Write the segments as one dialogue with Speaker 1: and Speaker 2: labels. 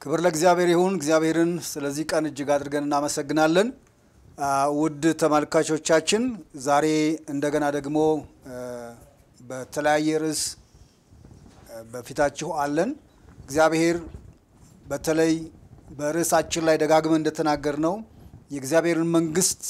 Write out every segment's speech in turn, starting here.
Speaker 1: ክብር ለእግዚአብሔር ይሁን። እግዚአብሔርን ስለዚህ ቀን እጅግ አድርገን እናመሰግናለን። ውድ ተመልካቾቻችን ዛሬ እንደገና ደግሞ በተለያየ ርዕስ በፊታችሁ አለን። እግዚአብሔር በተለይ በርዕሳችን ላይ ደጋግመን እንደተናገር ነው የእግዚአብሔርን መንግስት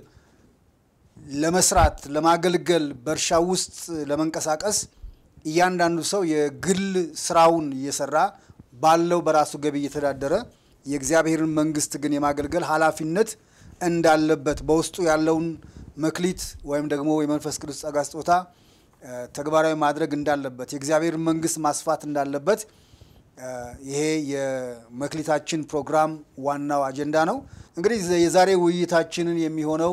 Speaker 1: ለመስራት ለማገልገል በእርሻ ውስጥ ለመንቀሳቀስ እያንዳንዱ ሰው የግል ስራውን እየሰራ ባለው በራሱ ገቢ እየተዳደረ የእግዚአብሔርን መንግስት ግን የማገልገል ኃላፊነት እንዳለበት በውስጡ ያለውን መክሊት ወይም ደግሞ የመንፈስ ቅዱስ ጸጋ ስጦታ ተግባራዊ ማድረግ እንዳለበት የእግዚአብሔርን መንግስት ማስፋት እንዳለበት ይሄ የመክሊታችን ፕሮግራም ዋናው አጀንዳ ነው። እንግዲህ የዛሬ ውይይታችንን የሚሆነው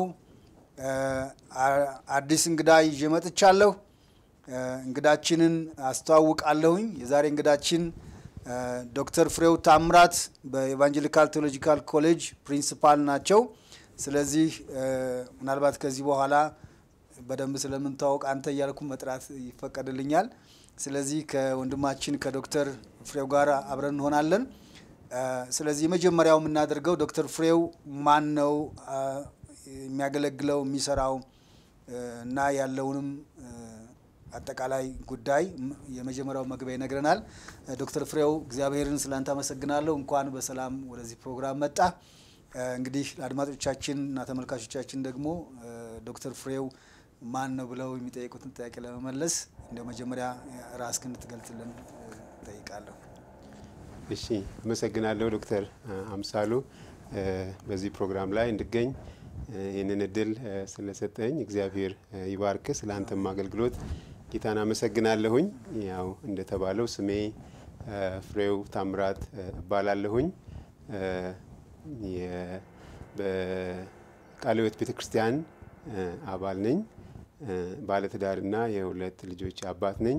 Speaker 1: አዲስ እንግዳ ይዤ መጥቻለሁ። እንግዳችንን አስተዋውቃለሁኝ። የዛሬ እንግዳችን ዶክተር ፍሬው ታምራት በኤቫንጀሊካል ቴዎሎጂካል ኮሌጅ ፕሪንሲፓል ናቸው። ስለዚህ ምናልባት ከዚህ በኋላ በደንብ ስለምንተዋወቅ አንተ እያልኩ መጥራት ይፈቀድልኛል። ስለዚህ ከወንድማችን ከዶክተር ፍሬው ጋር አብረን እንሆናለን። ስለዚህ የመጀመሪያው የምናደርገው ዶክተር ፍሬው ማን ነው የሚያገለግለው የሚሰራው እና ያለውንም አጠቃላይ ጉዳይ የመጀመሪያው መግቢያ ይነግረናል። ዶክተር ፍሬው እግዚአብሔርን ስላንተ አመሰግናለሁ። እንኳን በሰላም ወደዚህ ፕሮግራም መጣ። እንግዲህ ለአድማጮቻችን እና ተመልካቾቻችን ደግሞ ዶክተር ፍሬው ማን ነው ብለው የሚጠይቁትን ጥያቄ ለመመለስ እንደ መጀመሪያ ራስህን እንድትገልጽልን ጠይቃለሁ።
Speaker 2: እሺ፣ አመሰግናለሁ ዶክተር አምሳሉ በዚህ ፕሮግራም ላይ እንድገኝ ይህንን እድል ስለሰጠኝ እግዚአብሔር ይባርክ። ስለ አንተም አገልግሎት ጌታን አመሰግናለሁኝ። ያው እንደተባለው ስሜ ፍሬው ታምራት እባላለሁኝ። በቃለ ሕይወት ቤተ ክርስቲያን አባል ነኝ። ባለትዳርና የሁለት ልጆች አባት ነኝ።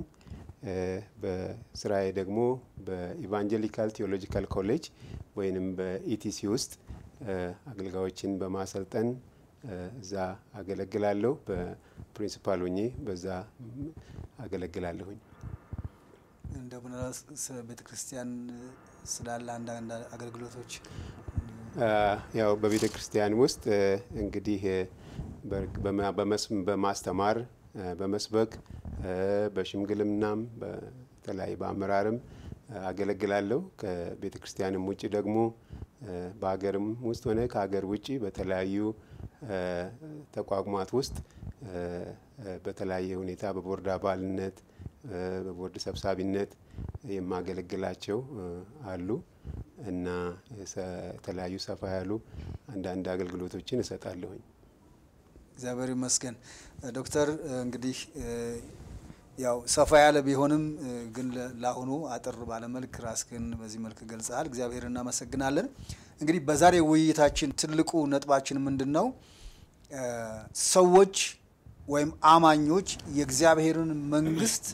Speaker 2: በስራዬ ደግሞ በኢቫንጀሊካል ቴዎሎጂካል ኮሌጅ ወይንም በኢቲሲ ውስጥ አገልጋዮችን በማሰልጠን እዛ አገለግላለሁ። በፕሪንሲፓል ሆኜ በዛ አገለግላለሁኝ።
Speaker 1: እንደምን ቤተ ክርስቲያን ስላለ አንዳንድ አገልግሎቶች
Speaker 2: ያው በቤተ ክርስቲያን ውስጥ እንግዲህ በማስተማር በመስበክ በሽምግልናም በተለያዩ በአመራርም አገለግላለሁ። ከቤተ ክርስቲያንም ውጭ ደግሞ በሀገርም ውስጥ ሆነ ከሀገር ውጭ በተለያዩ ተቋማት ውስጥ በተለያየ ሁኔታ በቦርድ አባልነት በቦርድ ሰብሳቢነት የማገለግላቸው አሉ እና የተለያዩ ሰፋ ያሉ አንዳንድ አገልግሎቶችን እሰጣለሁኝ።
Speaker 1: እግዚአብሔር ይመስገን። ዶክተር እንግዲህ ያው ሰፋ ያለ ቢሆንም ግን ለአሁኑ አጥር ባለመልክ ራስህን በዚህ መልክ ገልጸሃል። እግዚአብሔር እናመሰግናለን። እንግዲህ በዛሬ ውይይታችን ትልቁ ነጥባችን ምንድን ነው? ሰዎች ወይም አማኞች የእግዚአብሔርን መንግስት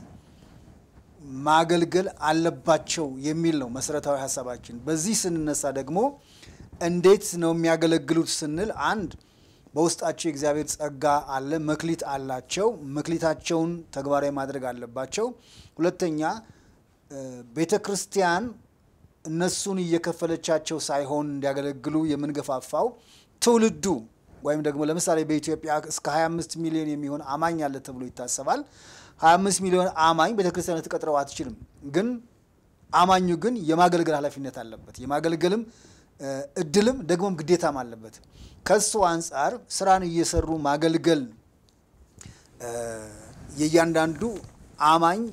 Speaker 1: ማገልገል አለባቸው የሚል ነው መሰረታዊ ሀሳባችን። በዚህ ስንነሳ ደግሞ እንዴት ነው የሚያገለግሉት ስንል አንድ በውስጣቸው የእግዚአብሔር ጸጋ አለ፣ መክሊት አላቸው። መክሊታቸውን ተግባራዊ ማድረግ አለባቸው። ሁለተኛ ቤተ ክርስቲያን እነሱን እየከፈለቻቸው ሳይሆን እንዲያገለግሉ የምንገፋፋው ትውልዱ ወይም ደግሞ ለምሳሌ በኢትዮጵያ እስከ 25 ሚሊዮን የሚሆን አማኝ አለ ተብሎ ይታሰባል። 25 ሚሊዮን አማኝ ቤተ ክርስቲያን ልትቀጥረው አትችልም። ግን አማኙ ግን የማገልገል ኃላፊነት አለበት። የማገልገልም እድልም ደግሞም ግዴታም አለበት። ከሱ አንጻር ስራን እየሰሩ ማገልገል የእያንዳንዱ አማኝ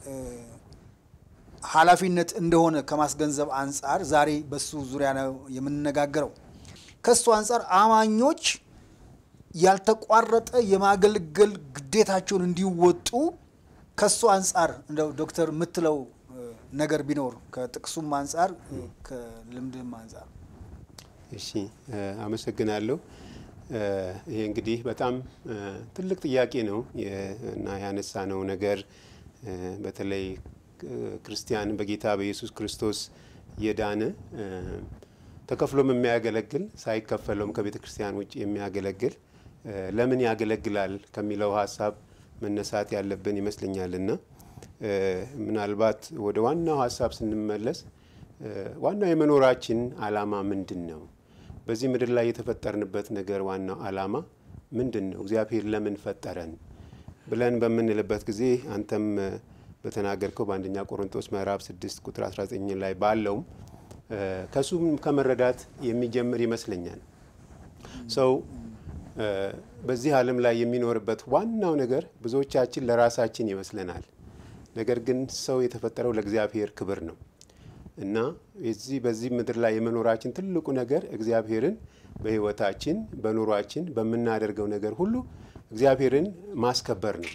Speaker 1: ኃላፊነት እንደሆነ ከማስገንዘብ አንጻር ዛሬ በሱ ዙሪያ ነው የምንነጋገረው። ከሱ አንጻር አማኞች ያልተቋረጠ የማገልገል ግዴታቸውን እንዲወጡ ከሱ አንጻር እንደው ዶክተር የምትለው ነገር ቢኖር ከጥቅሱም አንጻር ከልምድም አንጻር።
Speaker 2: እሺ አመሰግናለሁ። ይሄ እንግዲህ በጣም ትልቅ ጥያቄ ነው እና ያነሳ ነው ነገር በተለይ ክርስቲያን በጌታ በኢየሱስ ክርስቶስ የዳነ ተከፍሎም የሚያገለግል ሳይከፈለውም ከቤተ ክርስቲያን ውጭ የሚያገለግል ለምን ያገለግላል ከሚለው ሀሳብ መነሳት ያለብን ይመስለኛልና ምናልባት ወደ ዋናው ሀሳብ ስንመለስ ዋናው የመኖራችን ዓላማ ምንድን ነው? በዚህ ምድር ላይ የተፈጠርንበት ነገር ዋናው ዓላማ ምንድን ነው? እግዚአብሔር ለምን ፈጠረን ብለን በምንልበት ጊዜ አንተም በተናገርከው በአንደኛ ቆሮንቶስ ምዕራፍ 6 ቁጥር 19 ላይ ባለውም ከሱም ከመረዳት የሚጀምር ይመስለኛል። ሰው በዚህ ዓለም ላይ የሚኖርበት ዋናው ነገር ብዙዎቻችን ለራሳችን ይመስለናል። ነገር ግን ሰው የተፈጠረው ለእግዚአብሔር ክብር ነው እና የዚህ በዚህ ምድር ላይ የመኖራችን ትልቁ ነገር እግዚአብሔርን በሕይወታችን በኑሯችን በምናደርገው ነገር ሁሉ እግዚአብሔርን ማስከበር ነው።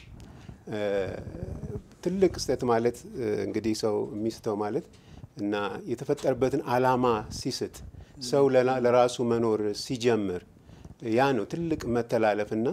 Speaker 2: ትልቅ ስህተት ማለት እንግዲህ ሰው የሚስተው ማለት እና የተፈጠረበትን ዓላማ ሲስት ሰው ለራሱ መኖር ሲጀምር ያ ነው ትልቅ መተላለፍና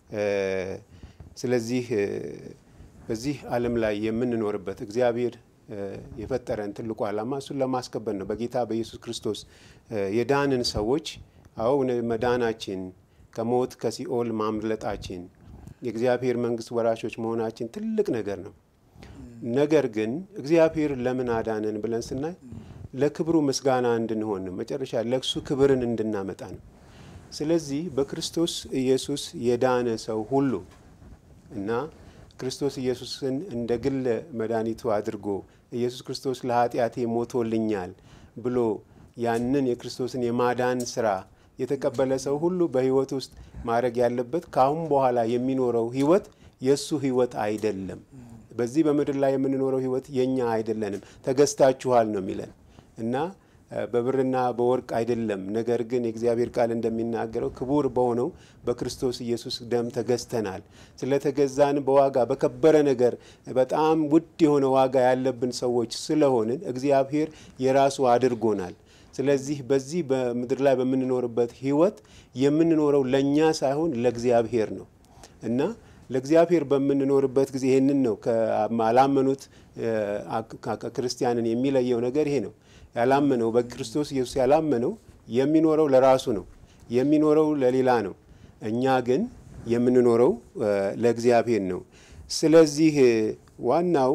Speaker 2: ስለዚህ በዚህ ዓለም ላይ የምንኖርበት እግዚአብሔር የፈጠረን ትልቁ ዓላማ እሱን ለማስከበር ነው። በጌታ በኢየሱስ ክርስቶስ የዳንን ሰዎች አዎ መዳናችን ከሞት ከሲኦል ማምለጣችን የእግዚአብሔር መንግሥት ወራሾች መሆናችን ትልቅ ነገር ነው። ነገር ግን እግዚአብሔር ለምን አዳነን ብለን ስናይ ለክብሩ ምስጋና እንድንሆን ነው። መጨረሻ ለእሱ ክብርን እንድናመጣ ነው። ስለዚህ በክርስቶስ ኢየሱስ የዳነ ሰው ሁሉ እና ክርስቶስ ኢየሱስን እንደ ግል መድኃኒቱ አድርጎ ኢየሱስ ክርስቶስ ለኃጢአቴ ሞቶልኛል ብሎ ያንን የክርስቶስን የማዳን ስራ የተቀበለ ሰው ሁሉ በሕይወት ውስጥ ማድረግ ያለበት ከአሁን በኋላ የሚኖረው ሕይወት የእሱ ሕይወት አይደለም። በዚህ በምድር ላይ የምንኖረው ሕይወት የእኛ አይደለንም፣ ተገዝታችኋል ነው የሚለን እና በብርና በወርቅ አይደለም። ነገር ግን የእግዚአብሔር ቃል እንደሚናገረው ክቡር በሆነው በክርስቶስ ኢየሱስ ደም ተገዝተናል። ስለተገዛን በዋጋ በከበረ ነገር በጣም ውድ የሆነ ዋጋ ያለብን ሰዎች ስለሆንን እግዚአብሔር የራሱ አድርጎናል። ስለዚህ በዚህ በምድር ላይ በምንኖርበት ሕይወት የምንኖረው ለእኛ ሳይሆን ለእግዚአብሔር ነው እና ለእግዚአብሔር በምንኖርበት ጊዜ ይህንን ነው ካላመኑት ክርስቲያንን የሚለየው ነገር ይሄ ነው። ያላመነው በክርስቶስ ኢየሱስ ያላመነው የሚኖረው ለራሱ ነው፣ የሚኖረው ለሌላ ነው። እኛ ግን የምንኖረው ለእግዚአብሔር ነው። ስለዚህ ዋናው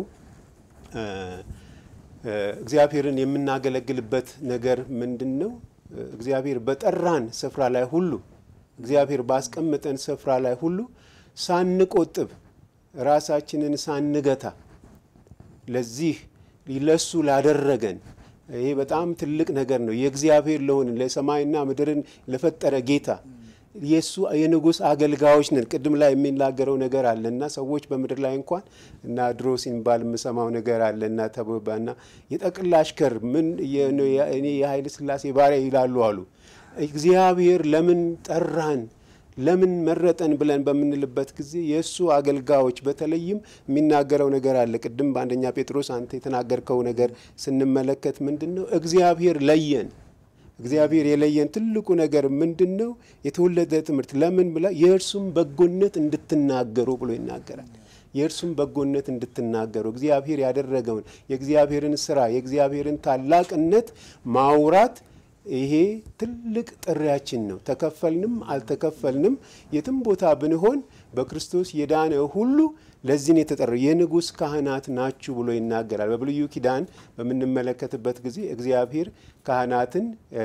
Speaker 2: እግዚአብሔርን የምናገለግልበት ነገር ምንድን ነው? እግዚአብሔር በጠራን ስፍራ ላይ ሁሉ እግዚአብሔር ባስቀመጠን ስፍራ ላይ ሁሉ ሳንቆጥብ ራሳችንን ሳንገታ ለዚህ ለሱ ላደረገን ይሄ በጣም ትልቅ ነገር ነው። የእግዚአብሔር ለሆን ለሰማይና ምድርን ለፈጠረ ጌታ የእሱ የንጉሥ አገልጋዮች ነን። ቅድም ላይ የሚናገረው ነገር አለ እና ሰዎች በምድር ላይ እንኳን እና ድሮ ሲባል የምሰማው ነገር አለ እና ተበባና የጠቅላ አሽከር ምን እኔ የኃይለ ሥላሴ ባሪያ ይላሉ አሉ። እግዚአብሔር ለምን ጠራን ለምን መረጠን ብለን በምንልበት ጊዜ የእሱ አገልጋዮች በተለይም የሚናገረው ነገር አለ። ቅድም በአንደኛ ጴጥሮስ አንተ የተናገርከው ነገር ስንመለከት ምንድን ነው? እግዚአብሔር ለየን። እግዚአብሔር የለየን ትልቁ ነገር ምንድን ነው? የተወለደ ትምህርት ለምን ብላ የእርሱም በጎነት እንድትናገሩ ብሎ ይናገራል። የእርሱም በጎነት እንድትናገሩ እግዚአብሔር ያደረገውን የእግዚአብሔርን ስራ የእግዚአብሔርን ታላቅነት ማውራት ይሄ ትልቅ ጥሪያችን ነው። ተከፈልንም አልተከፈልንም የትም ቦታ ብንሆን በክርስቶስ የዳነ ሁሉ ለዚህን የተጠራው የንጉሥ ካህናት ናችሁ ብሎ ይናገራል። በብሉይ ኪዳን በምንመለከትበት ጊዜ እግዚአብሔር ካህናትን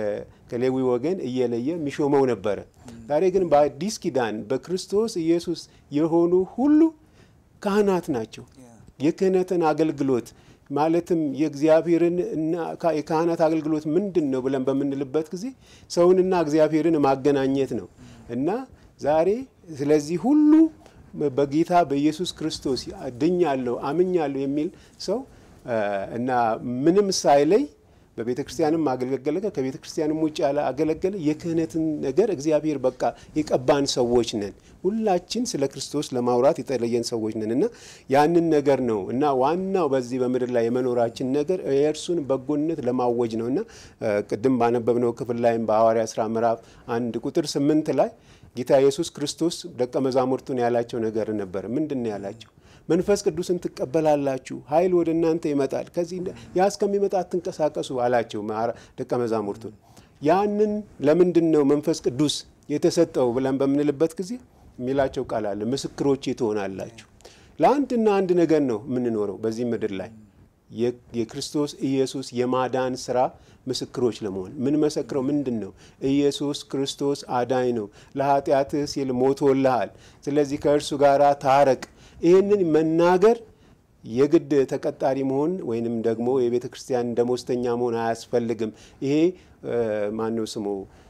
Speaker 2: ከሌዊ ወገን እየለየ የሚሾመው ነበረ። ዛሬ ግን በአዲስ ኪዳን በክርስቶስ ኢየሱስ የሆኑ ሁሉ ካህናት ናቸው። የክህነትን አገልግሎት ማለትም የእግዚአብሔርን እና የካህናት አገልግሎት ምንድን ነው ብለን በምንልበት ጊዜ ሰውንና እግዚአብሔርን ማገናኘት ነው እና ዛሬ ስለዚህ ሁሉ በጌታ በኢየሱስ ክርስቶስ ድኛለሁ፣ አምኛለሁ የሚል ሰው እና ምንም ሳይለይ በቤተ ክርስቲያንም አገለገለ፣ ከቤተ ክርስቲያንም ውጭ ያለ አገለገለ። የክህነትን ነገር እግዚአብሔር በቃ የቀባን ሰዎች ነን። ሁላችን ስለ ክርስቶስ ለማውራት የተለየን ሰዎች ነን እና ያንን ነገር ነው እና ዋናው በዚህ በምድር ላይ የመኖራችን ነገር የእርሱን በጎነት ለማወጅ ነው እና ቅድም ባነበብነው ክፍል ላይም በሐዋርያ ሥራ ምዕራፍ አንድ ቁጥር ስምንት ላይ ጌታ ኢየሱስ ክርስቶስ ደቀ መዛሙርቱን ያላቸው ነገር ነበር። ምንድን ነው ያላቸው? መንፈስ ቅዱስን ትቀበላላችሁ፣ ኃይል ወደ እናንተ ይመጣል፣ ከዚህ ያ እስከሚመጣ አትንቀሳቀሱ አላቸው ደቀ መዛሙርቱን። ያንን ለምንድን ነው መንፈስ ቅዱስ የተሰጠው ብለን በምንልበት ጊዜ የሚላቸው ቃል አለ፣ ምስክሮቼ ትሆናላችሁ። ለአንድና አንድ ነገር ነው የምንኖረው በዚህ ምድር ላይ የክርስቶስ ኢየሱስ የማዳን ስራ ምስክሮች ለመሆን ምን መሰክረው ምንድን ነው? ኢየሱስ ክርስቶስ አዳኝ ነው፣ ለኃጢአትህ ሲል ሞቶልሃል፣ ስለዚህ ከእርሱ ጋር ታረቅ። ይህንን መናገር የግድ ተቀጣሪ መሆን ወይንም ደግሞ የቤተ ክርስቲያን ደሞዝተኛ መሆን አያስፈልግም። ይሄ ማነው ስሙ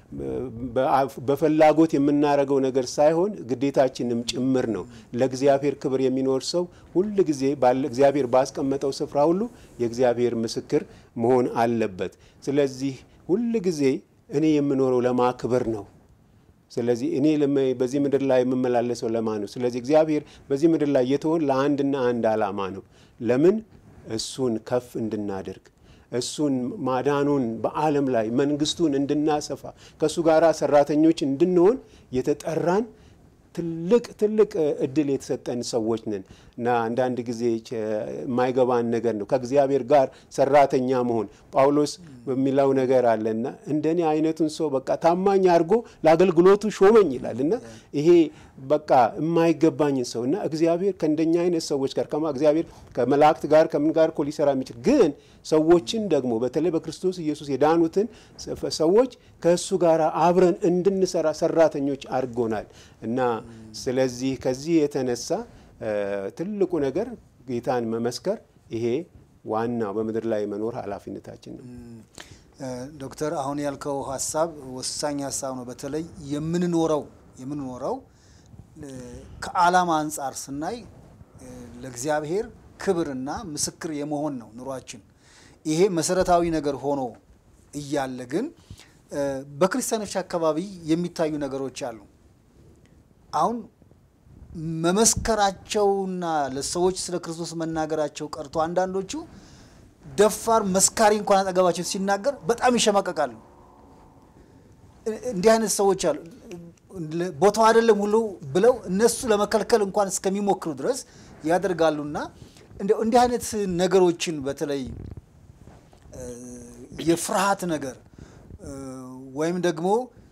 Speaker 2: በፍላጎት የምናደርገው ነገር ሳይሆን ግዴታችንም ጭምር ነው። ለእግዚአብሔር ክብር የሚኖር ሰው ሁል ጊዜ እግዚአብሔር ባስቀመጠው ስፍራ ሁሉ የእግዚአብሔር ምስክር መሆን አለበት። ስለዚህ ሁል ጊዜ እኔ የምኖረው ለማ ክብር ነው። ስለዚህ እኔ በዚህ ምድር ላይ የምመላለሰው ለማ ነው። ስለዚህ እግዚአብሔር በዚህ ምድር ላይ የተሆን ለአንድና አንድ ዓላማ ነው። ለምን? እሱን ከፍ እንድናደርግ እሱን ማዳኑን በዓለም ላይ መንግስቱን እንድናሰፋ ከእሱ ጋር ሰራተኞች እንድንሆን የተጠራን ትልቅ ትልቅ እድል የተሰጠን ሰዎች ነን እና አንዳንድ ጊዜ የማይገባን ነገር ነው ከእግዚአብሔር ጋር ሰራተኛ መሆን። ጳውሎስ በሚለው ነገር አለና እንደኔ አይነቱን ሰው በቃ ታማኝ አድርጎ ለአገልግሎቱ ሾመኝ ይላል እና ይሄ በቃ የማይገባኝን ሰው እና እግዚአብሔር ከእንደኛ አይነት ሰዎች ጋር ከማ እግዚአብሔር ከመላእክት ጋር ከምን ጋር እኮ ሊሰራ የሚችል ግን ሰዎችን ደግሞ በተለይ በክርስቶስ ኢየሱስ የዳኑትን ሰዎች ከእሱ ጋር አብረን እንድንሰራ ሰራተኞች አድርጎናል እና ስለዚህ ከዚህ የተነሳ ትልቁ ነገር ጌታን መመስከር ይሄ ዋናው በምድር ላይ መኖር ኃላፊነታችን ነው።
Speaker 1: ዶክተር አሁን ያልከው ሀሳብ ወሳኝ ሀሳብ ነው። በተለይ የምንኖረው የምንኖረው ከዓላማ አንጻር ስናይ ለእግዚአብሔር ክብርና ምስክር የመሆን ነው ኑሯችን። ይሄ መሰረታዊ ነገር ሆኖ እያለ ግን በክርስቲያኖች አካባቢ የሚታዩ ነገሮች አሉ። አሁን መመስከራቸውና ለሰዎች ስለ ክርስቶስ መናገራቸው ቀርቶ አንዳንዶቹ ደፋር መስካሪ እንኳን አጠገባቸው ሲናገር በጣም ይሸማቀቃሉ። እንዲህ አይነት ሰዎች አሉ። ቦታው አይደለም ሁሉ ብለው እነሱ ለመከልከል እንኳን እስከሚሞክሩ ድረስ ያደርጋሉና እንዲህ አይነት ነገሮችን በተለይ የፍርሃት ነገር ወይም ደግሞ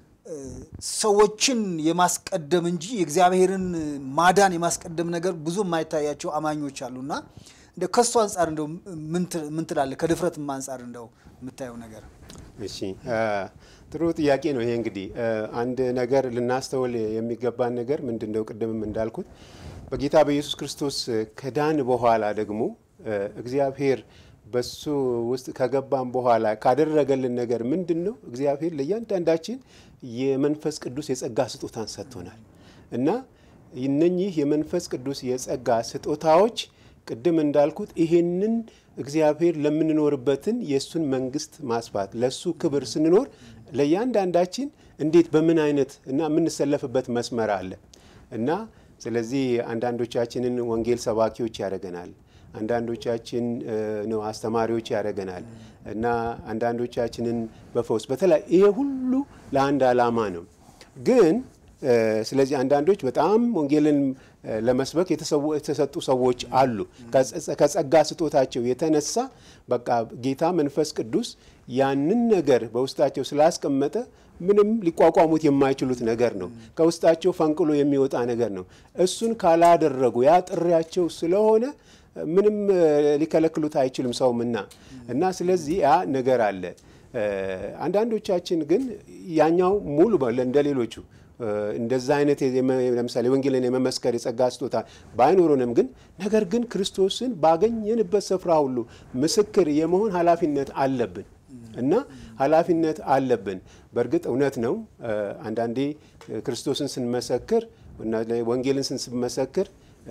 Speaker 1: ሰዎችን የማስቀደም እንጂ የእግዚአብሔርን ማዳን የማስቀደም ነገር ብዙ የማይታያቸው አማኞች አሉና እንደ ከሱ አንጻር እንደው ምን ትላለህ? ከድፍረትም አንጻር እንደው የምታየው ነገር።
Speaker 2: እሺ ጥሩ ጥያቄ ነው። ይሄ እንግዲህ አንድ ነገር ልናስተውል የሚገባን ነገር ምንድን ነው? ቅድምም እንዳልኩት በጌታ በኢየሱስ ክርስቶስ ከዳን በኋላ ደግሞ እግዚአብሔር በሱ ውስጥ ከገባን በኋላ ካደረገልን ነገር ምንድን ነው? እግዚአብሔር ለእያንዳንዳችን የመንፈስ ቅዱስ የጸጋ ስጦታን ሰጥቶናል እና እነኚህ የመንፈስ ቅዱስ የጸጋ ስጦታዎች ቅድም እንዳልኩት ይሄንን እግዚአብሔር ለምንኖርበትን የእሱን መንግስት ማስፋት ለእሱ ክብር ስንኖር ለእያንዳንዳችን እንዴት በምን አይነት እና የምንሰለፍበት መስመር አለ እና ስለዚህ አንዳንዶቻችንን ወንጌል ሰባኪዎች ያደርገናል። አንዳንዶቻችን ነው አስተማሪዎች ያደርገናል እና አንዳንዶቻችንን በፈውስ በተለይ ይሄ ሁሉ ለአንድ ዓላማ ነው። ግን ስለዚህ አንዳንዶች በጣም ወንጌልን ለመስበክ የተሰጡ ሰዎች አሉ። ከጸጋ ስጦታቸው የተነሳ በቃ ጌታ መንፈስ ቅዱስ ያንን ነገር በውስጣቸው ስላስቀመጠ ምንም ሊቋቋሙት የማይችሉት ነገር ነው። ከውስጣቸው ፈንቅሎ የሚወጣ ነገር ነው። እሱን ካላደረጉ ያ ጥሪያቸው ስለሆነ ምንም ሊከለክሉት አይችልም ሰውምና እና ስለዚህ ያ ነገር አለ። አንዳንዶቻችን ግን ያኛው ሙሉ እንደ ሌሎቹ እንደዛ አይነት ለምሳሌ ወንጌልን የመመስከር የጸጋ ስጦታ ባይኖሩንም ግን ነገር ግን ክርስቶስን ባገኘንበት ስፍራ ሁሉ ምስክር የመሆን ኃላፊነት አለብን እና ኃላፊነት አለብን። በእርግጥ እውነት ነው። አንዳንዴ ክርስቶስን ስንመሰክር ወንጌልን ስንመሰክር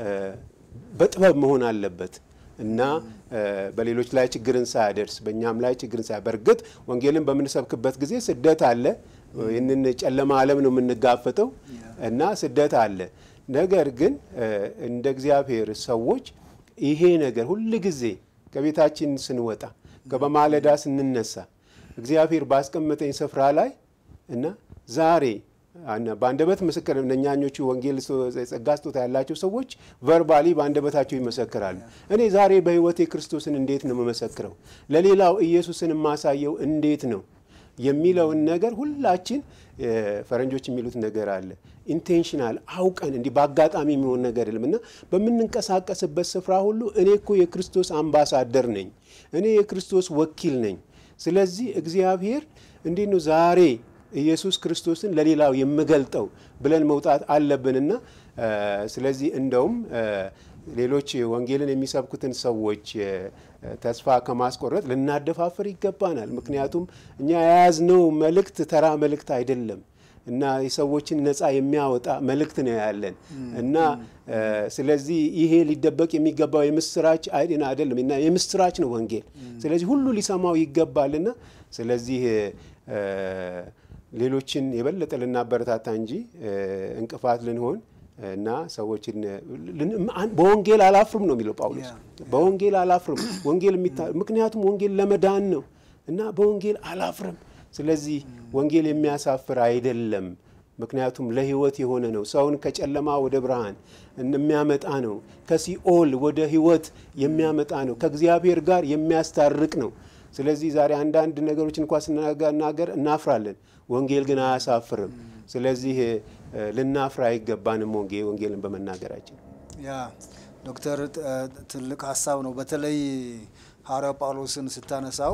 Speaker 2: በጥበብ መሆን አለበት እና በሌሎች ላይ ችግርን ሳያደርስ በእኛም ላይ ችግርን ሳያ በእርግጥ ወንጌልን በምንሰብክበት ጊዜ ስደት አለ። ይህንን ጨለማ ዓለም ነው የምንጋፈጠው እና ስደት አለ። ነገር ግን እንደ እግዚአብሔር ሰዎች ይሄ ነገር ሁል ጊዜ ከቤታችን ስንወጣ በማለዳ ስንነሳ እግዚአብሔር ባስቀመጠኝ ስፍራ ላይ እና ዛሬ በአንደበት ምስክር እነኛኞቹ ወንጌል ጸጋ ስጦታ ያላቸው ሰዎች ቨርባሊ በአንደበታቸው ይመሰክራሉ። እኔ ዛሬ በሕይወቴ ክርስቶስን እንዴት ነው የምመሰክረው? ለሌላው ኢየሱስን የማሳየው እንዴት ነው? የሚለውን ነገር ሁላችን ፈረንጆች የሚሉት ነገር አለ ኢንቴንሽናል አውቀን እንዲህ በአጋጣሚ የሚሆን ነገር የለም እና በምንንቀሳቀስበት ስፍራ ሁሉ እኔ እኮ የክርስቶስ አምባሳደር ነኝ፣ እኔ የክርስቶስ ወኪል ነኝ። ስለዚህ እግዚአብሔር እንዴት ነው ዛሬ ኢየሱስ ክርስቶስን ለሌላው የምገልጠው ብለን መውጣት አለብንና ስለዚህ እንደውም ሌሎች ወንጌልን የሚሰብኩትን ሰዎች ተስፋ ከማስቆረጥ ልናደፋፍር ይገባናል። ምክንያቱም እኛ የያዝነው መልእክት ተራ መልእክት አይደለም እና የሰዎችን ነፃ የሚያወጣ መልእክት ነው ያለን እና ስለዚህ ይሄ ሊደበቅ የሚገባው የምስራች አይደን አይደለም እና የምስራች ነው ወንጌል። ስለዚህ ሁሉ ሊሰማው ይገባልና ስለዚህ ሌሎችን የበለጠ ልናበረታታ እንጂ እንቅፋት ልንሆን እና ሰዎችን በወንጌል አላፍርም ነው የሚለው ጳውሎስ። በወንጌል አላፍርም ወንጌል ምክንያቱም ወንጌል ለመዳን ነው እና በወንጌል አላፍርም። ስለዚህ ወንጌል የሚያሳፍር አይደለም፣ ምክንያቱም ለሕይወት የሆነ ነው። ሰውን ከጨለማ ወደ ብርሃን የሚያመጣ ነው። ከሲኦል ወደ ሕይወት የሚያመጣ ነው። ከእግዚአብሔር ጋር የሚያስታርቅ ነው። ስለዚህ ዛሬ አንዳንድ ነገሮች እንኳ ስናገር እናፍራለን። ወንጌል ግን አያሳፍርም። ስለዚህ ልናፍር አይገባንም ወንጌልን በመናገራችን።
Speaker 1: ያ ዶክተር ትልቅ ሀሳብ ነው። በተለይ ሐዋርያው ጳውሎስን ስታነሳው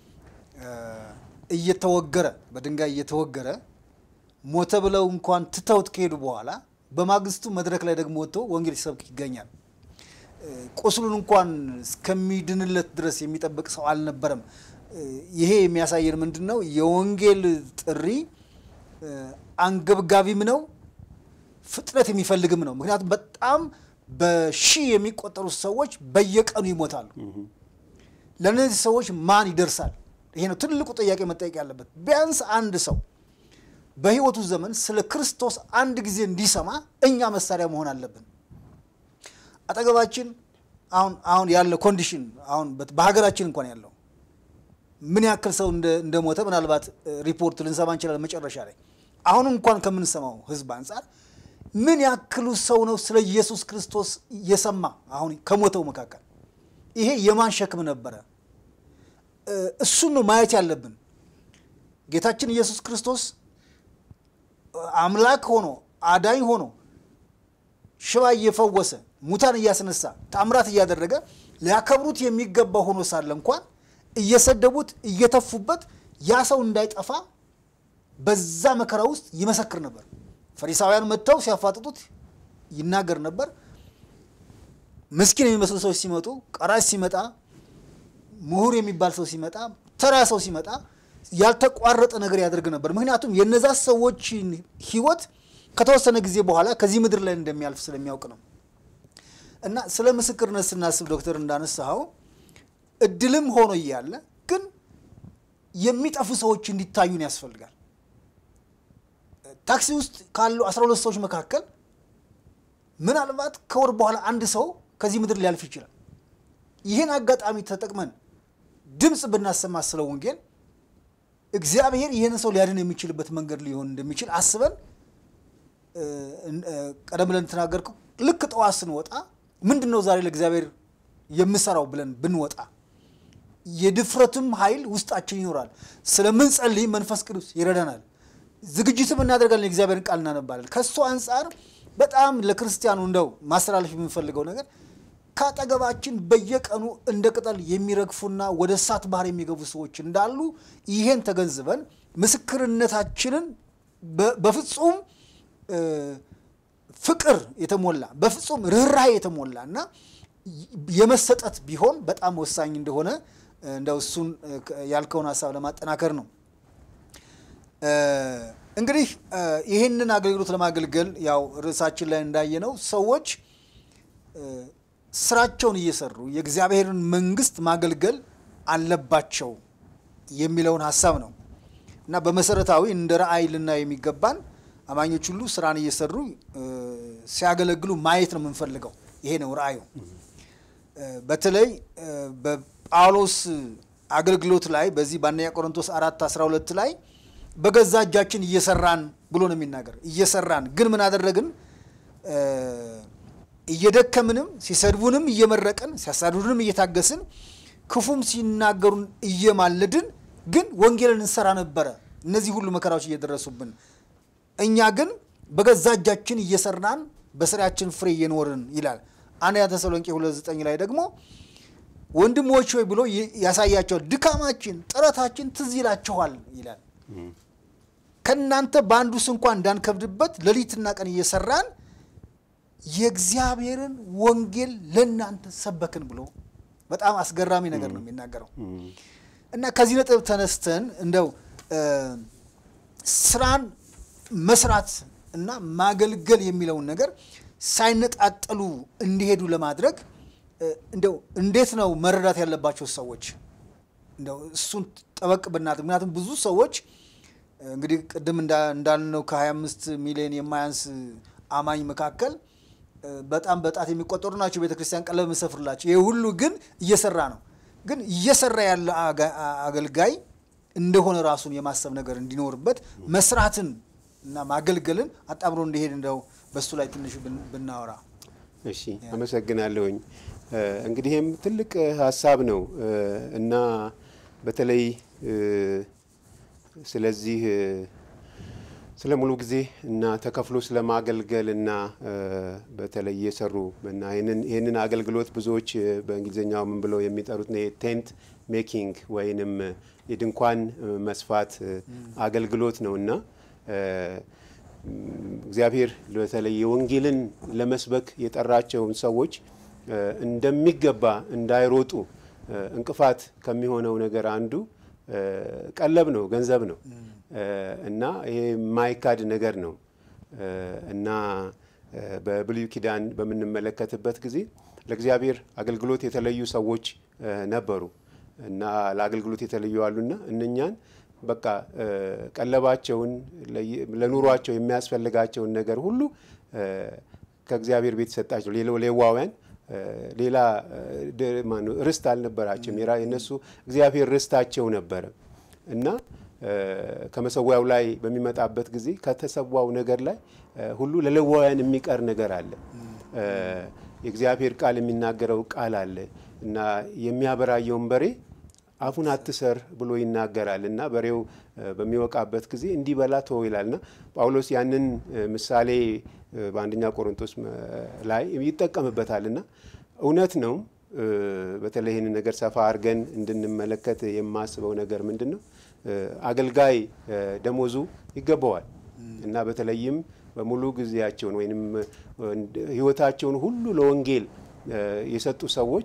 Speaker 1: እየተወገረ በድንጋይ እየተወገረ ሞተ ብለው እንኳን ትተውት ከሄዱ በኋላ በማግስቱ መድረክ ላይ ደግሞ ወጥቶ ወንጌል ሲሰብክ ይገኛል። ቁስሉን እንኳን እስከሚድንለት ድረስ የሚጠብቅ ሰው አልነበረም። ይሄ የሚያሳየን ምንድን ነው? የወንጌል ጥሪ አንገብጋቢም ነው፣ ፍጥነት የሚፈልግም ነው። ምክንያቱም በጣም በሺህ የሚቆጠሩ ሰዎች በየቀኑ ይሞታሉ። ለእነዚህ ሰዎች ማን ይደርሳል? ይሄ ነው ትልቁ ጥያቄ መጠየቅ ያለበት። ቢያንስ አንድ ሰው በሕይወቱ ዘመን ስለ ክርስቶስ አንድ ጊዜ እንዲሰማ እኛ መሳሪያ መሆን አለብን። አጠገባችን አሁን አሁን ያለ ኮንዲሽን አሁን በሀገራችን እንኳን ያለው ምን ያክል ሰው እንደሞተ ምናልባት ሪፖርት ልንሰማ እንችላለን መጨረሻ ላይ። አሁን እንኳን ከምንሰማው ህዝብ አንጻር ምን ያክሉ ሰው ነው ስለ ኢየሱስ ክርስቶስ የሰማ? አሁን ከሞተው መካከል ይሄ የማን ሸክም ነበረ? እሱን ነው ማየት ያለብን። ጌታችን ኢየሱስ ክርስቶስ አምላክ ሆኖ አዳኝ ሆኖ ሽባ እየፈወሰ ሙታን እያስነሳ ታምራት እያደረገ ሊያከብሩት የሚገባ ሆኖ ሳለ እንኳን እየሰደቡት እየተፉበት ያ ሰው እንዳይጠፋ በዛ መከራ ውስጥ ይመሰክር ነበር። ፈሪሳውያን መጥተው ሲያፋጥጡት ይናገር ነበር። ምስኪን የሚመስሉ ሰዎች ሲመጡ፣ ቀራጭ ሲመጣ፣ ምሁር የሚባል ሰው ሲመጣ፣ ተራ ሰው ሲመጣ ያልተቋረጠ ነገር ያደርግ ነበር። ምክንያቱም የነዛ ሰዎችን ህይወት ከተወሰነ ጊዜ በኋላ ከዚህ ምድር ላይ እንደሚያልፍ ስለሚያውቅ ነው። እና ስለ ምስክርነት ስናስብ ዶክተር እንዳነሳኸው እድልም ሆኖ እያለ ግን የሚጠፉ ሰዎች እንዲታዩን ያስፈልጋል። ታክሲ ውስጥ ካሉ 12 ሰዎች መካከል ምናልባት ከወር በኋላ አንድ ሰው ከዚህ ምድር ሊያልፍ ይችላል። ይህን አጋጣሚ ተጠቅመን ድምፅ ብናሰማ ስለ ወንጌል እግዚአብሔር ይህን ሰው ሊያድን የሚችልበት መንገድ ሊሆን እንደሚችል አስበን ቀደም ብለን ተናገርከው ልክ ጠዋት ስንወጣ ምንድን ነው ዛሬ ለእግዚአብሔር የምሰራው ብለን ብንወጣ የድፍረትም ኃይል ውስጣችን ይኖራል። ስለምንጸልይ መንፈስ ቅዱስ ይረዳናል። ዝግጅትም እናደርጋለን። የእግዚአብሔርን ቃል እናነባለን። ከእሱ አንጻር በጣም ለክርስቲያኑ እንደው ማስተላለፍ የምንፈልገው ነገር ከአጠገባችን በየቀኑ እንደ ቅጠል የሚረግፉና ወደ እሳት ባህር የሚገቡ ሰዎች እንዳሉ ይሄን ተገንዝበን ምስክርነታችንን በፍጹም ፍቅር የተሞላ በፍጹም ርኅራኄ የተሞላ እና የመሰጠት ቢሆን በጣም ወሳኝ እንደሆነ እንደው እሱን ያልከውን ሀሳብ ለማጠናከር ነው። እንግዲህ ይህንን አገልግሎት ለማገልገል ያው ርዕሳችን ላይ እንዳየነው ሰዎች ስራቸውን እየሰሩ የእግዚአብሔርን መንግስት ማገልገል አለባቸው የሚለውን ሀሳብ ነው እና በመሰረታዊ እንደ ረአይ ልናየው የሚገባን አማኞች ሁሉ ስራን እየሰሩ ሲያገለግሉ ማየት ነው የምንፈልገው። ይሄ ነው ራእዩ። በተለይ በጳውሎስ አገልግሎት ላይ በዚህ በአንደኛ ቆሮንቶስ አራት 12 ላይ በገዛ እጃችን እየሰራን ብሎ ነው የሚናገር። እየሰራን ግን ምን አደረግን? እየደከምንም ሲሰድቡንም እየመረቅን ሲያሳድዱንም እየታገስን ክፉም ሲናገሩን እየማለድን ግን ወንጌልን እንሰራ ነበረ። እነዚህ ሁሉ መከራዎች እየደረሱብን፣ እኛ ግን በገዛ እጃችን እየሰራን በስራችን ፍሬ እየኖርን ይላል። አንደኛ ተሰሎንቄ 2፥9 ላይ ደግሞ ወንድሞች ሆይ ብሎ ያሳያቸዋል። ድካማችን፣ ጥረታችን ትዝ ይላችኋል ይላል። ከእናንተ በአንዱ ስንኳ እንዳንከብድበት ሌሊትና ቀን እየሰራን የእግዚአብሔርን ወንጌል ለእናንተ ሰበክን ብሎ በጣም አስገራሚ ነገር ነው የሚናገረው። እና ከዚህ ነጥብ ተነስተን እንደው ስራን መስራት እና ማገልገል የሚለውን ነገር ሳይነጣጠሉ እንዲሄዱ ለማድረግ እንደው እንዴት ነው መረዳት ያለባቸው ሰዎች? እንደው እሱን ጠበቅ ብናት። ምክንያቱም ብዙ ሰዎች እንግዲህ ቅድም እንዳልነው ከ25 ሚሊዮን የማያንስ አማኝ መካከል በጣም በጣት የሚቆጠሩ ናቸው ቤተ ክርስቲያን ቀለብ መሰፍርላቸው። ይህ ሁሉ ግን እየሰራ ነው። ግን እየሰራ ያለ አገልጋይ እንደሆነ ራሱን የማሰብ ነገር እንዲኖርበት መስራትን እና ማገልገልን አጣምሮ እንዲሄድ እንደው በሱ ላይ ትንሽ ብናወራ።
Speaker 2: እሺ፣ አመሰግናለሁኝ። እንግዲህም ትልቅ ሀሳብ ነው እና በተለይ ስለዚህ ስለ ሙሉ ጊዜ እና ተከፍሎ ስለ ማገልገል እና በተለይ እየሰሩ እና ይህንን አገልግሎት ብዙዎች በእንግሊዝኛው ምን ብለው የሚጠሩት ቴንት ሜኪንግ ወይንም የድንኳን መስፋት አገልግሎት ነው እና እግዚአብሔር በተለይ የወንጌልን ለመስበክ የጠራቸውን ሰዎች እንደሚገባ እንዳይሮጡ እንቅፋት ከሚሆነው ነገር አንዱ ቀለብ ነው፣ ገንዘብ ነው እና ይሄ የማይካድ ነገር ነው እና በብሉይ ኪዳን በምንመለከትበት ጊዜ ለእግዚአብሔር አገልግሎት የተለዩ ሰዎች ነበሩ እና ለአገልግሎት የተለዩ አሉና እነኛን በቃ ቀለባቸውን ለኑሯቸው የሚያስፈልጋቸውን ነገር ሁሉ ከእግዚአብሔር ቤት ሰጣቸው። ሌዋውያን ሌላ ርስት አልነበራቸውም። የነሱ እግዚአብሔር ርስታቸው ነበረ እና ከመሰዊያው ላይ በሚመጣበት ጊዜ ከተሰዋው ነገር ላይ ሁሉ ለሌዋውያን የሚቀር ነገር አለ። የእግዚአብሔር ቃል የሚናገረው ቃል አለ እና የሚያበራየውን በሬ አፉን አትሰር ብሎ ይናገራል እና በሬው በሚወቃበት ጊዜ እንዲበላ ተወው ይላል እና ጳውሎስ ያንን ምሳሌ በአንደኛ ቆሮንቶስ ላይ ይጠቀምበታል እና እውነት ነው። በተለይ ይህንን ነገር ሰፋ አድርገን እንድንመለከት የማስበው ነገር ምንድን ነው? አገልጋይ ደሞዙ ይገባዋል እና በተለይም በሙሉ ጊዜያቸውን ወይም ሕይወታቸውን ሁሉ ለወንጌል የሰጡ ሰዎች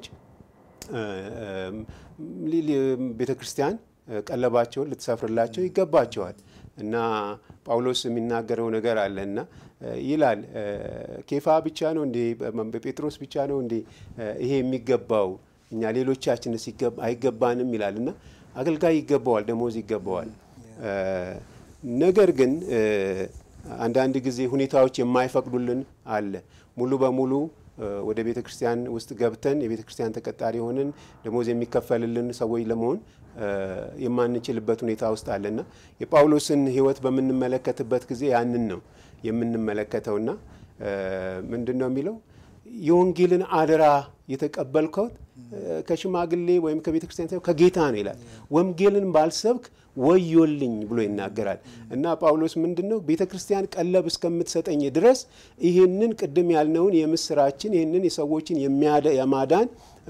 Speaker 2: ቤተ ክርስቲያን ቀለባቸውን ልትሰፍርላቸው ይገባቸዋል እና ጳውሎስ የሚናገረው ነገር አለ እና ይላል ኬፋ ብቻ ነው እንዴ ጴጥሮስ ብቻ ነው እንዴ ይሄ የሚገባው እኛ ሌሎቻችንስ አይገባንም ይላል እና አገልጋይ ይገባዋል፣ ደሞዝ ይገባዋል። ነገር ግን አንዳንድ ጊዜ ሁኔታዎች የማይፈቅዱልን አለ ሙሉ በሙሉ ወደ ቤተ ክርስቲያን ውስጥ ገብተን የቤተ ክርስቲያን ተቀጣሪ ሆነን ደሞዝ የሚከፈልልን ሰዎች ለመሆን የማንችልበት ሁኔታ ውስጥ አለና የጳውሎስን ሕይወት በምንመለከትበት ጊዜ ያንን ነው የምንመለከተውና ምንድን ነው የሚለው የወንጌልን አደራ የተቀበልከው ከሽማግሌ ወይም ከቤተ ክርስቲያን ሳይሆን ከጌታ ነው ይላል። ወንጌልን ባልሰብክ ወዮልኝ ብሎ ይናገራል እና ጳውሎስ ምንድን ነው ቤተ ክርስቲያን ቀለብ እስከምትሰጠኝ ድረስ ይህንን ቅድም ያልነውን የምስራችን ይህንን የሰዎችን የማዳን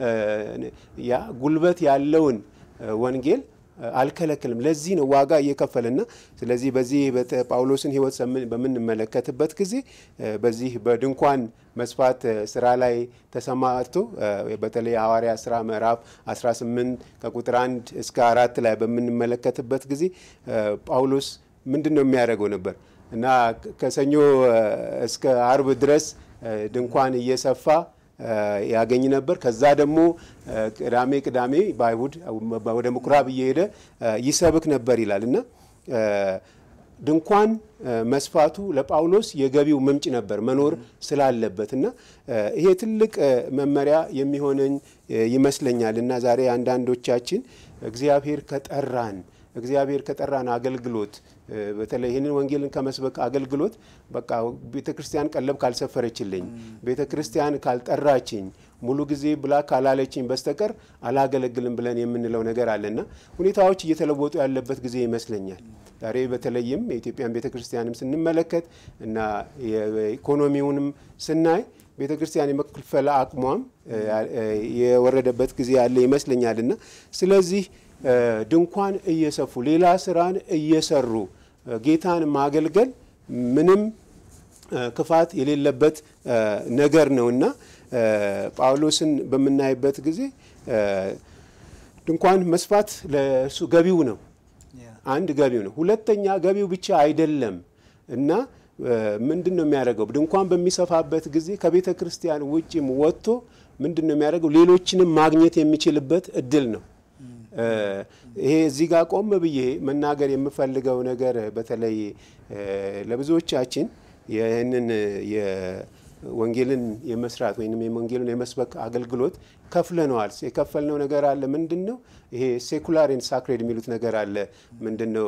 Speaker 2: ጉልበት ያለውን ወንጌል አልከለክልም። ለዚህ ነው ዋጋ እየከፈለና ስለዚህ በዚህ ጳውሎስን ሕይወት በምንመለከትበት ጊዜ በዚህ በድንኳን መስፋት ስራ ላይ ተሰማርቶ በተለይ ሐዋርያ ስራ ምዕራፍ 18 ከቁጥር 1 እስከ አራት ላይ በምንመለከትበት ጊዜ ጳውሎስ ምንድን ነው የሚያደርገው ነበር እና ከሰኞ እስከ አርብ ድረስ ድንኳን እየሰፋ ያገኝ ነበር። ከዛ ደግሞ ቅዳሜ ቅዳሜ በአይሁድ ወደ ምኩራብ እየሄደ ይሰብክ ነበር ይላል እና ድንኳን መስፋቱ ለጳውሎስ የገቢው ምንጭ ነበር መኖር ስላለበት እና ይሄ ትልቅ መመሪያ የሚሆነኝ ይመስለኛል እና ዛሬ አንዳንዶቻችን እግዚአብሔር ከጠራን እግዚአብሔር ከጠራን አገልግሎት በተለይ ይህንን ወንጌልን ከመስበክ አገልግሎት በቃ ቤተ ክርስቲያን ቀለብ ካልሰፈረችልኝ፣ ቤተ ክርስቲያን ካልጠራችኝ፣ ሙሉ ጊዜ ብላ ካላለችኝ በስተቀር አላገለግልም ብለን የምንለው ነገር አለና ሁኔታዎች እየተለወጡ ያለበት ጊዜ ይመስለኛል። ዛሬ በተለይም የኢትዮጵያን ቤተ ክርስቲያንም ስንመለከት እና የኢኮኖሚውንም ስናይ ቤተ ክርስቲያን የመክፈል አቅሟም የወረደበት ጊዜ ያለ ይመስለኛል እና ስለዚህ ድንኳን እየሰፉ ሌላ ስራን እየሰሩ ጌታን ማገልገል ምንም ክፋት የሌለበት ነገር ነው እና ጳውሎስን በምናይበት ጊዜ ድንኳን መስፋት ለእሱ ገቢው ነው። አንድ ገቢው ነው። ሁለተኛ ገቢው ብቻ አይደለም እና ምንድን ነው የሚያደርገው? ድንኳን በሚሰፋበት ጊዜ ከቤተ ክርስቲያን ውጭም ወጥቶ ምንድን ነው የሚያደርገው? ሌሎችንም ማግኘት የሚችልበት እድል ነው። ይሄ እዚህ ጋር ቆም ብዬ መናገር የምፈልገው ነገር በተለይ ለብዙዎቻችን ይህንን የወንጌልን የመስራት ወይም የወንጌልን የመስበክ አገልግሎት ከፍለነዋል። የከፈልነው ነገር አለ። ምንድን ነው ይሄ ሴኩላር ኤንድ ሳክሬድ የሚሉት ነገር አለ። ምንድን ነው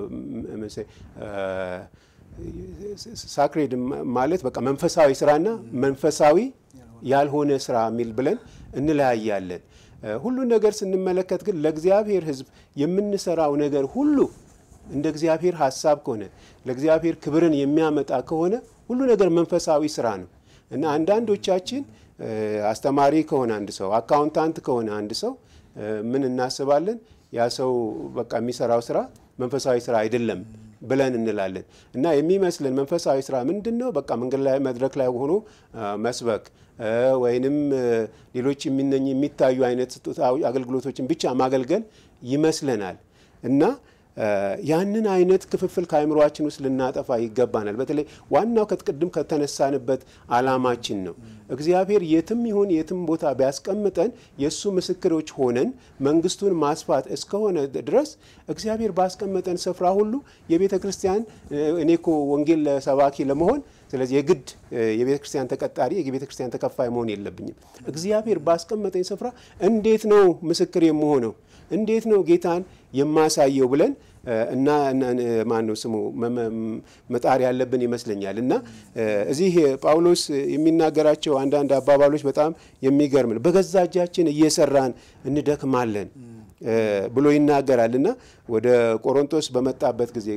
Speaker 2: ሳክሬድ ማለት በቃ መንፈሳዊ ስራና መንፈሳዊ ያልሆነ ስራ የሚል ብለን እንለያያለን። ሁሉን ነገር ስንመለከት ግን ለእግዚአብሔር ሕዝብ የምንሰራው ነገር ሁሉ እንደ እግዚአብሔር ሀሳብ ከሆነ ለእግዚአብሔር ክብርን የሚያመጣ ከሆነ ሁሉ ነገር መንፈሳዊ ስራ ነው እና አንዳንዶቻችን አስተማሪ ከሆነ አንድ ሰው፣ አካውንታንት ከሆነ አንድ ሰው ምን እናስባለን? ያ ሰው በቃ የሚሰራው ስራ መንፈሳዊ ስራ አይደለም ብለን እንላለን እና የሚመስለን መንፈሳዊ ስራ ምንድን ነው? በቃ መንገድ ላይ መድረክ ላይ ሆኖ መስበክ ወይንም ሌሎች የሚነኝ የሚታዩ አይነት አገልግሎቶችን ብቻ ማገልገል ይመስለናል እና ያንን አይነት ክፍፍል ከአእምሯችን ውስጥ ልናጠፋ ይገባናል። በተለይ ዋናው ከቅድም ከተነሳንበት አላማችን ነው። እግዚአብሔር የትም ይሁን የትም ቦታ ቢያስቀምጠን የእሱ ምስክሮች ሆነን መንግስቱን ማስፋት እስከሆነ ድረስ እግዚአብሔር ባስቀመጠን ስፍራ ሁሉ የቤተ ክርስቲያን እኔ እኮ ወንጌል ሰባኪ ለመሆን ስለዚህ የግድ የቤተ ክርስቲያን ተቀጣሪ የቤተ ክርስቲያን ተከፋይ መሆን የለብኝም። እግዚአብሔር ባስቀመጠኝ ስፍራ እንዴት ነው ምስክር የምሆነው? እንዴት ነው ጌታን የማሳየው ብለን እና ማን ነው ስሙ መጣር ያለብን ይመስለኛል። እና እዚህ ጳውሎስ የሚናገራቸው አንዳንድ አባባሎች በጣም የሚገርም ነው። በገዛ እጃችን እየሰራን እንደክማለን ብሎ ይናገራል እና ወደ ቆሮንቶስ በመጣበት ጊዜ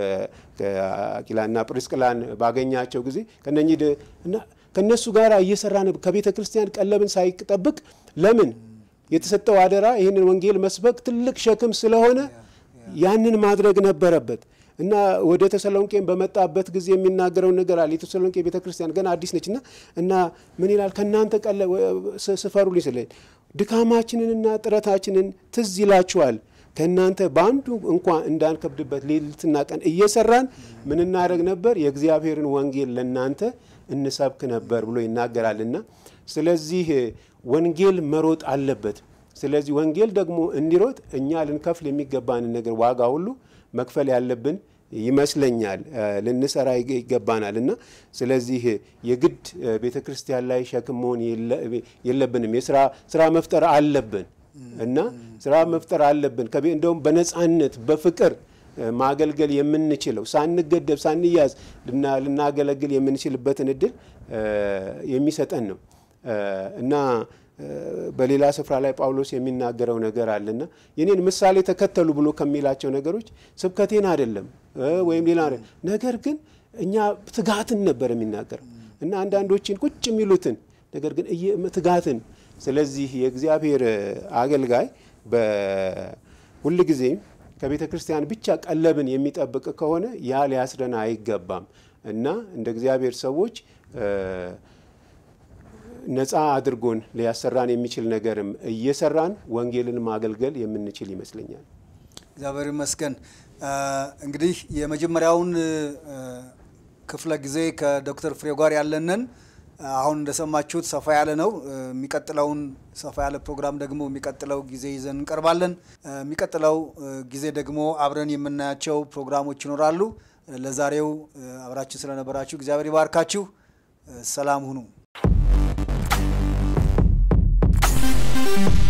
Speaker 2: አቂላና ጵርስቅላን ባገኛቸው ጊዜ ከነኚህ እና ከእነሱ ጋር እየሰራን ከቤተ ክርስቲያን ቀለብን ሳይጠብቅ ለምን የተሰጠው አደራ ይህንን ወንጌል መስበክ ትልቅ ሸክም ስለሆነ ያንን ማድረግ ነበረበት እና ወደ ተሰሎንቄን በመጣበት ጊዜ የሚናገረውን ነገር አለ። የተሰሎንቄ ቤተ ክርስቲያን ገና አዲስ ነች እና እና ምን ይላል? ከእናንተ ቀለ ስፈሩልኝ ስለ ድካማችንንና ጥረታችንን ትዝ ይላችኋል። ከእናንተ በአንዱ እንኳ እንዳንከብድበት ሌሊትና ቀን እየሰራን ምን እናደርግ ነበር? የእግዚአብሔርን ወንጌል ለእናንተ እንሰብክ ነበር ብሎ ይናገራልና ስለዚህ ወንጌል መሮጥ አለበት። ስለዚህ ወንጌል ደግሞ እንዲሮጥ እኛ ልንከፍል የሚገባንን ነገር ዋጋ ሁሉ መክፈል ያለብን ይመስለኛል። ልንሰራ ይገባናል እና ስለዚህ የግድ ቤተ ክርስቲያን ላይ ሸክም መሆን የለብንም። የስራ ስራ መፍጠር አለብን እና ስራ መፍጠር አለብን። እንደውም በነፃነት በፍቅር ማገልገል የምንችለው ሳንገደብ ሳንያዝ ልናገለግል የምንችልበትን እድል የሚሰጠን ነው እና በሌላ ስፍራ ላይ ጳውሎስ የሚናገረው ነገር አለና የኔን ምሳሌ ተከተሉ ብሎ ከሚላቸው ነገሮች ስብከቴን አይደለም ወይም ሌላ ነገር ግን እኛ ትጋትን ነበር የሚናገረው እና አንዳንዶችን ቁጭ የሚሉትን ነገር ግን ትጋትን። ስለዚህ የእግዚአብሔር አገልጋይ በሁል ጊዜ ከቤተ ክርስቲያን ብቻ ቀለብን የሚጠብቅ ከሆነ ያ ሊያስረን አይገባም እና እንደ እግዚአብሔር ሰዎች ነፃ አድርጎን ሊያሰራን የሚችል ነገርም እየሰራን ወንጌልን ማገልገል የምንችል ይመስለኛል።
Speaker 1: እግዚአብሔር ይመስገን። እንግዲህ የመጀመሪያውን ክፍለ ጊዜ ከዶክተር ፍሬው ጋር ያለንን አሁን እንደሰማችሁት ሰፋ ያለ ነው። የሚቀጥለውን ሰፋ ያለ ፕሮግራም ደግሞ የሚቀጥለው ጊዜ ይዘን እንቀርባለን። የሚቀጥለው ጊዜ ደግሞ አብረን የምናያቸው ፕሮግራሞች ይኖራሉ። ለዛሬው አብራችን ስለነበራችሁ እግዚአብሔር ይባርካችሁ። ሰላም ሁኑ።